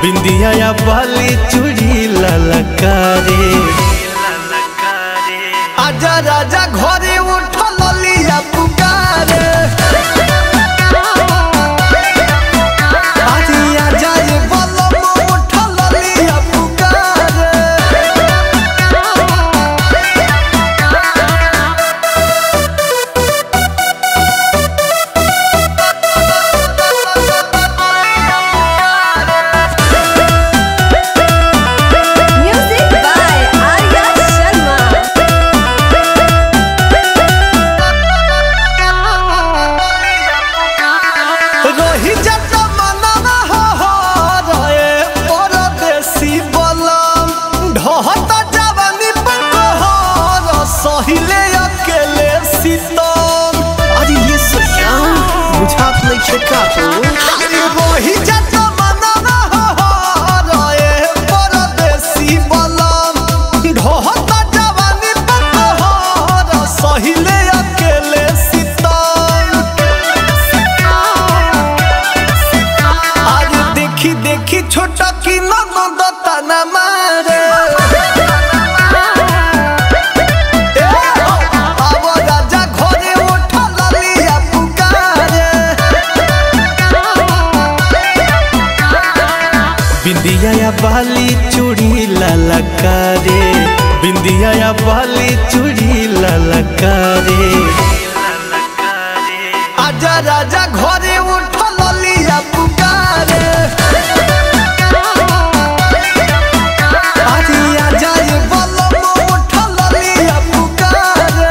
बिंदिया या बाली चूड़ी ललकारे आजा राजा घरे उठल लिया पुकारे अरे आजा ये बलम उठल लिया पुकारे Music by Arya Sharma. रही जत मनवा हो हो रहे परदेसी बलम ढहत जवानी पकहर सहिले अकेले सीतम अरे ये सैया बुझात नहीं छे का तो अरे रही जत मनवा हो हो रहे परदेसी बलम ढहत जवानी पकहर सहिले अकेले सीतम आज देखी देखी छोटा की ननद तना मारे ए, अब राजा घरे उठल लिया पुकारे बिंदिया या बाली चूड़ी ललकारे बिंदिया या बाली चूड़ी ललकारे आजा राजा घरे उठल लिया पुकारे अरे आजा ये बलम उठल लिया पुकारे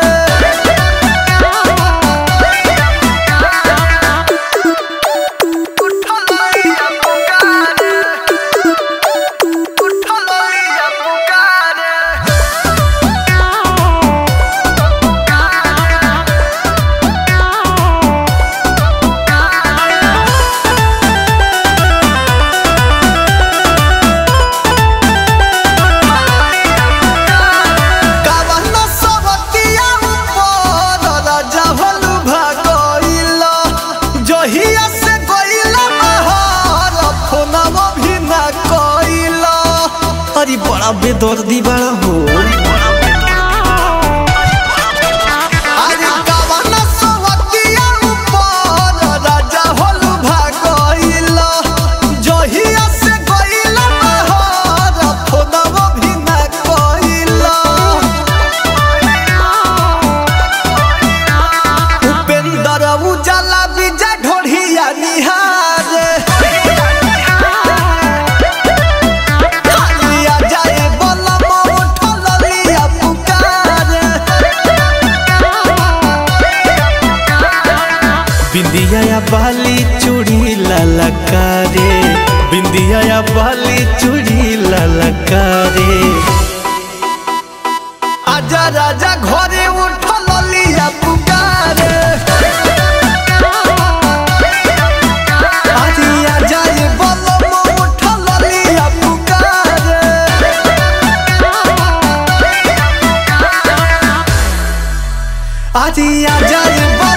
कावना सवतिया ऊपर राजा भलु भागइला जहिया से गइला बहार फोनवा भी ना कइला अरे बड़ा बेदर्दी बड़ा हो अरे कावना सवतिया ऊपर राजा भलु भागइला जहिया से गइला बहार फोनवा भी ना कइला उपेंद्र उजाला विजय ढोढ़िया निहार लिया जाए बलम उठल लिया पुकार बिंदिया या बाली चूड़ी ललकारे बिंदिया या बाली चूड़ी ललकारे आजा राजा घरे उठल लिया पुकार अरे आजा ये बलम उठल लिया पुकार अरे आजा ये बलम